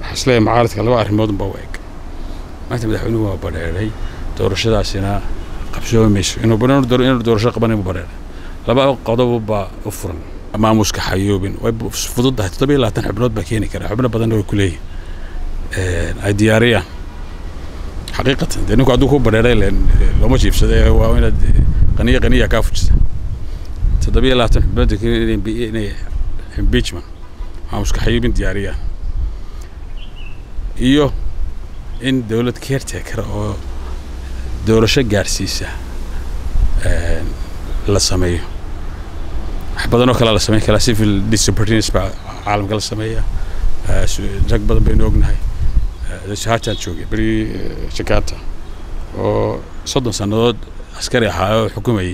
waxaan isleeyahay mucaaradka laba arrimood unbaa u eg maanta madaxweynuhu waa badheeray doorashadaasina qabsoomi mayso inuu inuu doorasho qaban inuu badheeray laba qodob baa u furan maamuska xayoobin way fududahay toddoba iyo labaatan xubnood baa keeni kara xubno badanna way ku leeyihin ay diyaariyaan xaqiiqatan dee ninku hadduu ku badheeray len looma jiibsada waa inaad qaniya qaniya kaa fujisa toddoba iyo labaatan xubnood inay impeachment maamuska xayoobin diyaariyaan iyo in dowlad caretaker oo doorasho gaarsiisa la sameeyo wax badan oo kale la sameyn karaa civil disobedience baa caalamka la sameeya rag badan baynu ognahay haatan joogay beri jakarta oo soddon sannadood askari ahaa oo xukumayay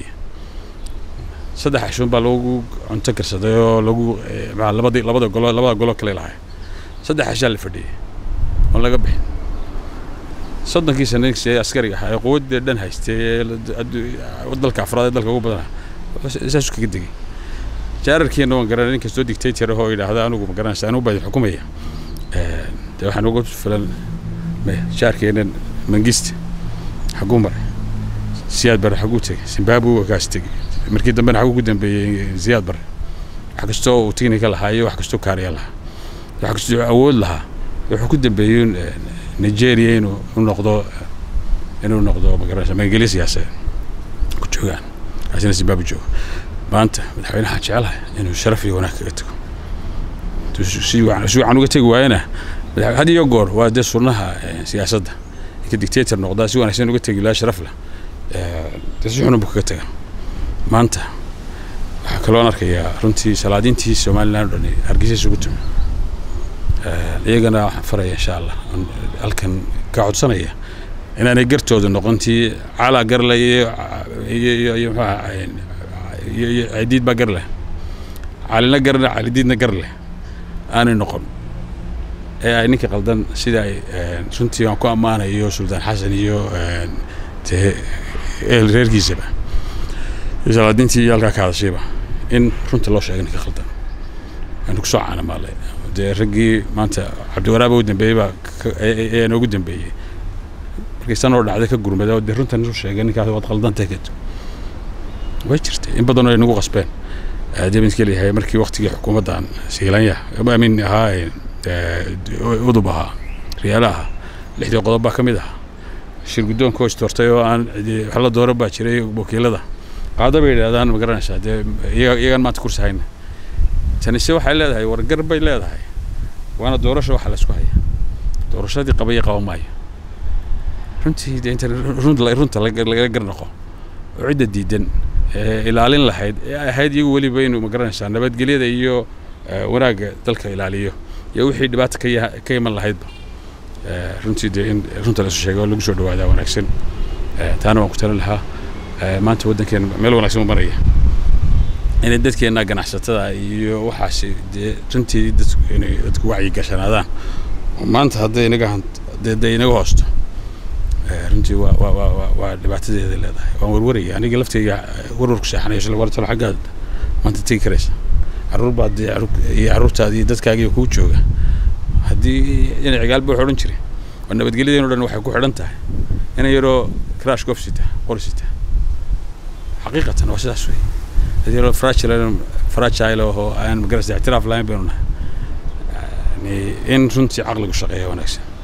saddex cashuun baa lagu cunto karsaday oo lagu labadii labada golo labada golo kale lahay saddex cashaa la fadhiyay oon laga bixin soddonkii sana askariga ahaa ee quwadda dhan haystay dalka afraad ee dalka ugu badana saasuu kaga degay jaararkiina waan garanay nin kastoo dictator ahoo yidhaahda anigu ma garanaysa anigu baa xukumaya dee waxaan uga filan jaarkeenan mangista xaguu maray siyaad bare xaguu tegay zimbabwe waa kaas tegay markii dambena xaguu ku dambeeyey ziyaad bare wax kastoo uu technical lahaa iyo wax kastoo kaariya lahaa wax kastoo awood lahaa wuxuu ku dambeeyey nigeria inuu noqdo inuu noqdo magaranaysa magangelyo siyaasadeed ku joogaan kaasina zimbabwe jooga maanta madaxweynaha jecelahay inuu sharaf iyo wanaag kaga tago si wacan uga tegi waayana had iyo goor waa dee sunnaha siyaasadda ninka dictator noqdaa si wanaagsan uga tegi lahaa sharaf leh dee si xunun buu kaga taga maanta waxaa kaloon arkayaa runtii salaadiintii somaliland o dhan hargeysa isugu tumi iyagana waxaan faraya insha allah halkan ka codsanaya inaanay gartooda noqontii calaa garle iyo iyo iyo muxuaha iyo cidiid baa gar leh calina garle calidiidna gar leh aanay noqon ee ay ninka qaldan sida ay runtii aan ku ammaanayo suldaan xasan iyo dee ehel reerkiisaba iyo salaadiintii iyo halkaa ka hadashayba in runta loo sheegay ninka qaldan aynu kusoo caanamaalay dee raggii maanta cabdiwaraaba u dambeeyey baa ayaa noogu dambeeyey markii sanoo dhacday ka gurmada oo dee runtan isu sheegay ninkaas waad qaldantay kadib way jirtay in badanoo ay nagu qasbeen debinska leeyahay markii waktigii xukuumaddan siilanya amin ahaa udub ahaa riyaala ahaa lixdii qodob baa ka mid ahaa shir guddoonka hoos doortay oo aan wax la dooro baa jiray wakiilada qaado bay yidhahdaan ma garanaysaa dee iyagaan maanta kursi hayna tanise waxay leedahay wargar bay leedahay waana doorasho waxa laysku haya doorashadii qabaya qaba maayo runtii dee inta runta laga garnaqo oo cidda diidan ilaalin lahayd ee ahayd iyagu weliba inuu ma garanaysaa nabadgelyada iyo wanaagga dalka ilaaliyo iyo wixii dhibaata ka ka iman lahaydba runtii dee in runta la isu sheegay oo lagu soo dhawaadaa wanaagsan taana waan ku talin lahaa maanta waddankeena meel wanaagsan u maraya inay dadkeena ganacsatada iyo waxaasi dee runtii dadku inay dadku wacyi gashanaadaan maanta hadday inaga dee inaga hoosto runtii waa waa waa waa dhibaatadeeda leedahay waan warwaraya aniga lafteyga warwarku seexanayo shala wartalo xaggaad maanta tegi karaysa carruur baad dee iyo carruurtaada iyo dadkaagiiyo kuu jooga haddii inay cigaalba wax odhan jiray oo nabadgelyadeen o dhan waxay ku xidhan tahay inay yaroo crash gof sita qor sita xaqiiqatan waa sidaas wey dad yaroo fragile fragile oo aan magarasa ictiraaf lahayn baynu nahay yani in runtii caqligu shaqeeya wanaagsan